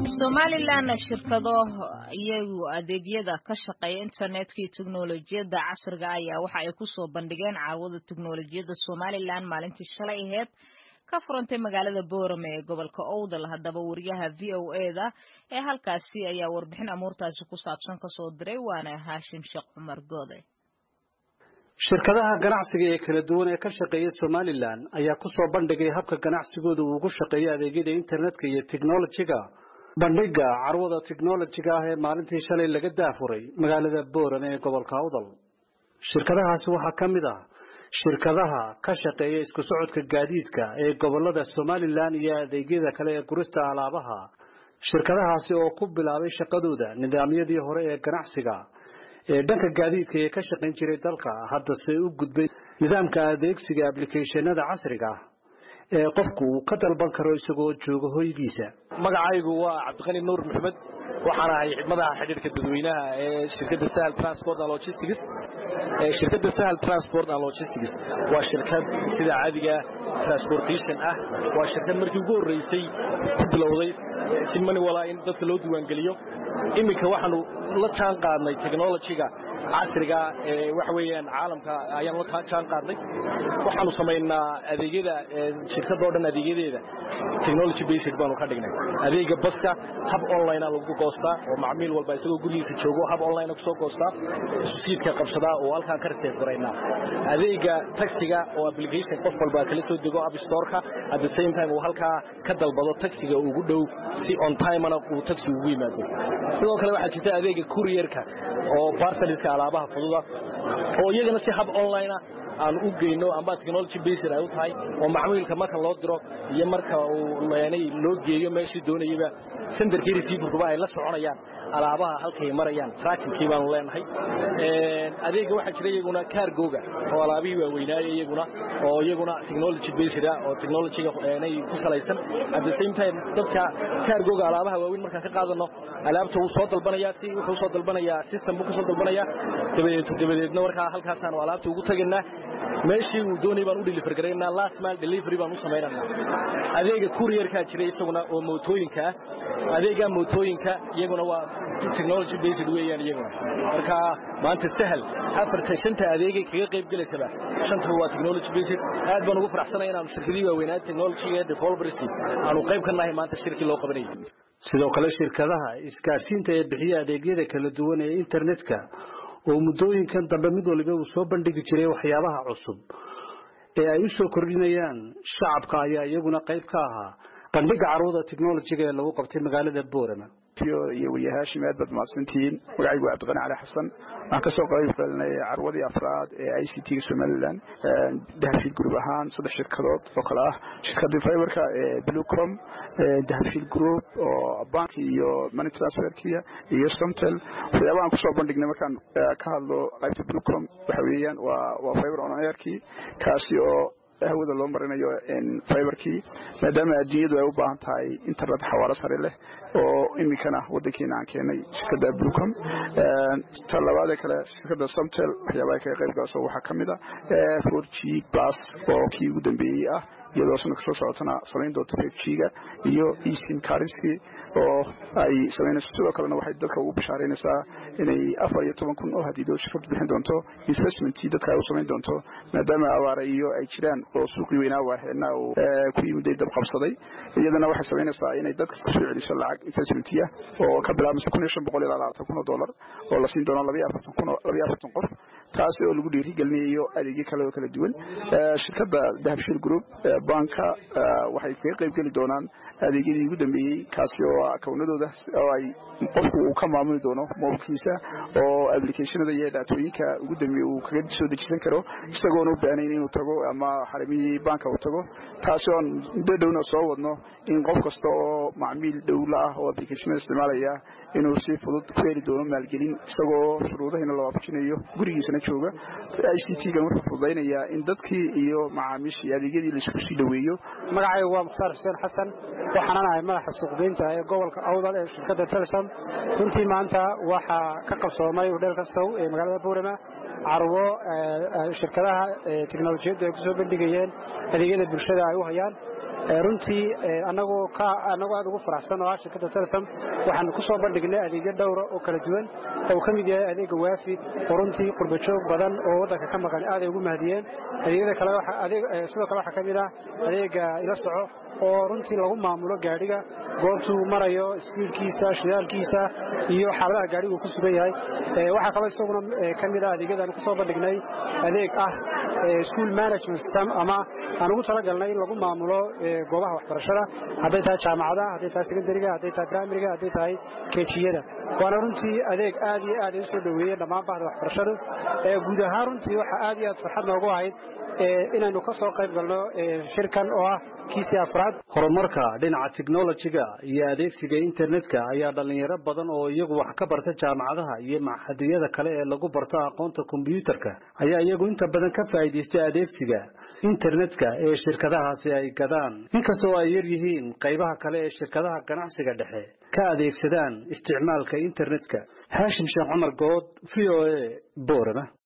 somalilan shirkado iyagu adeegyada ka shaqeeya internetka iyo teknolojiyadda casriga ayaa waxa ay kusoo bandhigeen carwada teknolojiyadda somalilan maalintii shalay aheyd ka furantay magaalada boorame ee gobolka owdal haddaba wariyaha v o eda ee halkaasi ayaa warbixin amuurtaasi ku saabsan kasoo diray waana haashim sheekh cumar goode shirkadaha ganacsiga ee kala duwan ee ka shaqeeya somalilan ayaa kusoo bandhigay habka ganacsigooda uu ugu shaqeeyo adeegyada internetka iyo teknolojiga bandhiga carwada teknolojiga ah ee maalintii shalay laga daafuray magaalada boorame ee gobolka awdal shirkadahaasi waxaa ka mid ah shirkadaha ka shaqeeya isku socodka gaadiidka ee gobolada somalilan iyo adeegyada kale ee gurista alaabaha shirkadahaasi oo ku bilaabay shaqadooda nidaamyadii hore ee ganacsiga ee dhanka gaadiidka ee ka shaqayn jiray dalka haddase u gudbay nidaamka adeegsiga ablicathonada casriga ah ee qofku uu ka dalban karo isagoo jooga hoygiisa magacaygu waa cabdiqani nuur maxamed waxaan ahay madaxa xidhiirka dadweynaha ee shirkadda sahal transport and logistics shirkadda sahal transport and logistics waa shirkad sida caadiga transportation ah waa shirkad markii ugu horreysay ku bilowday si mani walaa in dadka loo diiwaangeliyo iminka waxaanu la jaan qaadnay technologyga casriga ee waxa weeyaan caalamka ayaan la jaan qaadnay waxaanu samaynaa adeegyada shirkadoo dhan adeegyadeeda technology based baanu ka dhignay adeega baska hab online lagu goostaa oo macmiil walba isagoo gurigiisa joogo hab online kusoo goostaa iskusiidka qabsadaa oo halkaan ka research garaynaa adeega taxiga oo application qof walba kala soo dego app store-ka at the same time uu halkaa ka dalbado taxiga ugu dhow si on time-ana uu taxi ugu yimaado sidoo kale waxaa jirta adeega courierka oo parceliska alaabaha fududa oo iyagana si hab online ah aan u geyno amba technology based ay u tahay oo macmiilka marka loo diro iyo marka uu leenay loo geeyo meeshii doonayaba senderkii receiverkuba ay la soconayaan alaabaha halkay marayaan trackingkii baanu leenahay adeega waxaa jira iyaguna cargoga oo alaabihii waaweynaaya iyaguna oo iyaguna technology based ah oo technologyga ay ku salaysan at the same time dadka cargoga alaabaha waaweyn markaan ka qaadano alaabta wuu soo dalbanayaa si wuxuu soo dalbanayaa system buu ka soo dalbanayaa dabadeed dabadeedna markaa halkaasaanu alaabta ugu tagaynaa meeshii uu doonay baan u deliver garaynaa last mile delivery baan u samaynanaa adeega courierkaa jira isaguna oo mootooyinka ah adeega mootooyinka iyaguna waa technology based weeyaan iyaguna marka maanta sahal afarta shanta adeegay kaga qayb gelaysaba shantaba waa technology based aad baan ugu faraxsanay inaanu shirkadii waaweynaa technologyga developerski aanu qayb ka nahay maanta shirkii loo qabanayay sidoo kale shirkadaha isgaarsiinta ee bixiya adeegyada kala duwan ee internetka oo muddooyinkan dambe mid waliba uu soo bandhigi jiray waxyaabaha cusub ee ay u soo kordhinayaan shacabka ayaa iyaguna qayb ka ahaa bandhiga carwada technolojiga ee lagu qabtay magaalada boorama iyo weliya haashim aad baad mahadsantihiin magacaygu waa cabdiqani cali xasan waxaan kasoo qayb galnay carwadii afraad ee i c t-ga somalilan dahabshiil group ahaan saddex shirkadood oo kale ah shirkadii fiberka ee blucom dahabshiil group oo banki iyo money transferkia iyo somtel waxyaabahaan kusoo bandhignay markaan ka hadlo qaybta blucom waxa weeyaan waa waa fiber on airkii kaasi oo hawada loo marinayo fiberkii maadaama adduunyadu ay u baahan tahay internet xawaaro sare leh oo iminkana wadankeena aan keenay shirkada blucom ta labaadee kale shirkada somtel waxyaabaha kaga qayb galaso waxaa ka mid a four g plus oo kii ugu dambeeyey ah iyadoo sanadka soo socotana samayn doonto five g-ga iyo esim karinski oo ay samaynayso sidoo kalena waxay dadka ugu bishaaraynaysaa inay afar iyo toban kun oo hadiido shirkadu bixin doonto investmentkii dadka ay u samayn doonto maadaama abaara iyo ay jiraan oo suuqii weynaa waaxeedna uu ku yimiday dab qabsaday iyadana waxay samaynaysaa inay dadka kusoo celiso lacag investmentiya oo ka bilaabmaysa kun iyo shan boqol ilaa labaatan kun oo dollar oo la siin doono labaiyo afartan kun labaiyo afartan qof taasi oo lagu dhiirigelinayo adeegyo kale oo kala duwan shirkadda dahabshiil group banka waxay kaga qayb geli doonaan adeegyadii ugu dambeeyey kaasi oo akawnadooda oo ay qofku uu ka maamuli doono mobilkiisa oo applicationada iyo dhaatooyinka ugu dambeeye uu kaga soo dejisan karo isagoona u baahnayn inuu tago ama xarimihii banka uu tago taasi oon muddo dhowna soo wadno in qof kasta oo macmiil dhowla ah oo applicationada isticmaalaya inuu si fudud ku heli doono maalgelin isagoo shuruudahayna la waafajinayo gurigiisana jooga i c t-gan wuxuu fududaynayaa in dadkii iyo macaamiishii adeegyadii laisku sii dhoweeyo magacaygu waa mukhtaar xuseen xasan waxaanan ahay madaxa suuqgeynta ee gobolka awdal ee shirkadda telsom runtii maanta waxaa ka qabsoomay hudheel kastow ee magaalada buurama carwo shirkadaha teknolojiyaddu ay ku soo bandhigayeen adeegyada bulshada ay u hayaan runtii anagoo ka anagoo aad ugu faraxsan oo ah shirkadda telesom waxaan ku soo bandhignay adeegyo dhowra oo kala duwan oo ka mid yahay adeega waafi oo runtii qurbajoog badan oo waddanka ka maqan aad ay ugu mahadiyeen adeegyada kale sidoo kale waxaa ka mid ah adeega ila soco oo runtii lagu maamulo gaadhiga goobtuu marayo sbiidkiisa shidaalkiisa iyo xaaladaha gaadhigu ku sugan yahay waxaa kaloo isaguna ka mid ah adeegyadaan ku soo bandhignay adeeg ah school management system ama aan ugu talagalnay in lagu maamulo goobaha waxbarashada hadday tahay jaamacadaha hadday tahay secondariga hadday tahay primariga hadday tahay kejiyada waana runtii adeeg aad iyo aad ay u soo dhoweeyeen dhammaan bahda waxbarashadu guud ahaan runtii waxaa aad iyo aad farxad noogu ahayd inaynu ka soo qayb galno shirkan oo ah kiisii afraad horumarka dhinaca technolojiga iyo adeegsiga internetka ayaa dhallinyaro badan oo iyagu wax ka barta jaamacadaha iyo maxadiyada kale ee lagu barto aqoonta kombyuutarka ayaa iyagu inta badan ka faa'iidaystay adeegsiga internetka ee shirkadahaasi ay gadaan inkastoo ay yar yihiin qaybaha kale ee shirkadaha ganacsiga dhexe ka adeegsadaan isticmaalka internetka haashim sheekh cumar good v o a boorama